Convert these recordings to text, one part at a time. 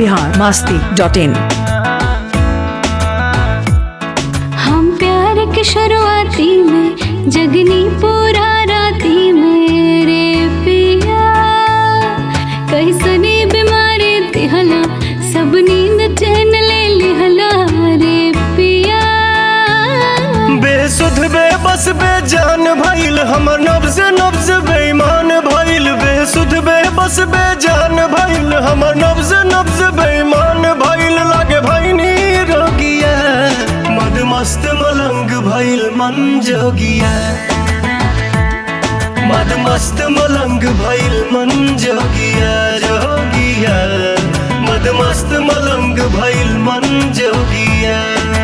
Bihar Masti dot in हम प्यार के शुरुआती में जगनी पूरा राती मेरे पिया कैसनी बीमारी दिहला सब नींद चैन ले लिहला रे पिया बेसुध बेबस बेजान भइल हमर नब्ज नब्ज बेईमान भइल बेसुध बेबस बेजान भइल हमर नब्ज नब्ज बेईमान भइल लागे भइनी रोगिया मद मस्त मलंग भइल मन जोगिया मद मस्त मलंग भइल मन जोगिया जोगिया मद मस्त मलंग भइल मन जोगिया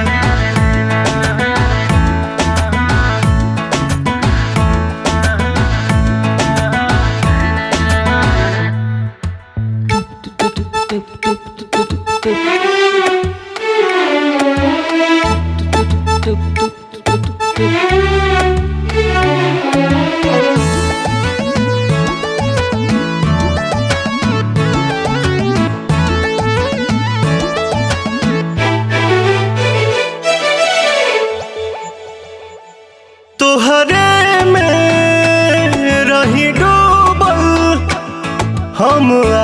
तोहरे में रही डूबल हम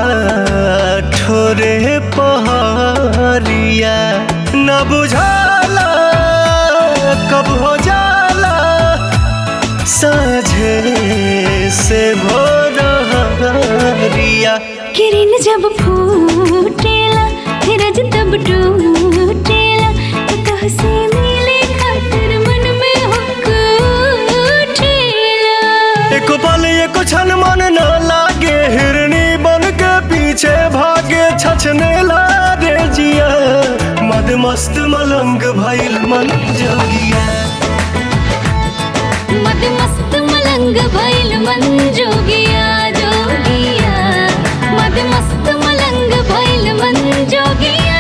ठोरे पहरिया न बुझाला कब हो जाला साझे से भोरिया किरण जब फूटेला धीरज तब टूटेला तो कह से मिले खातिर मन में हुक उठेला एको पल एको क्षण मन न लागे हिरनी बन के पीछे भागे छछने लागे जिया मद मस्त मलंग भइल मन जोगिया मद मस्त मलंग भइल मन जोगिया जोगिया मद मस्त मलंग भइल मन जोगिया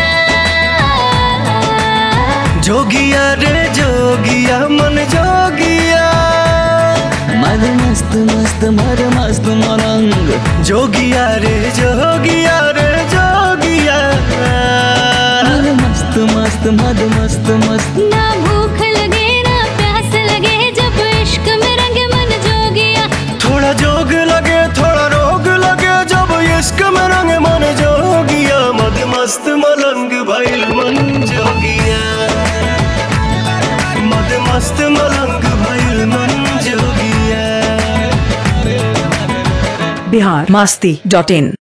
जोगिया रे जोगिया मन जोगिया मद मस्त मस्त मद मस्त मलंग जोगिया रे जोगिया रे जोगिया मद मस्त मस्त मद मस्त मस्त ना भूख लगे ना प्यास लगे जब इश्क में रंग मन जोगिया थोड़ा जोग लगे थोड़ा रोग लगे जब इश्क में रंग मन जोगिया मद मस्त मलंग भइल मन जोगिया मद मस्त मलंग भइल मन जोगिया बिहार मास्ती डॉट इन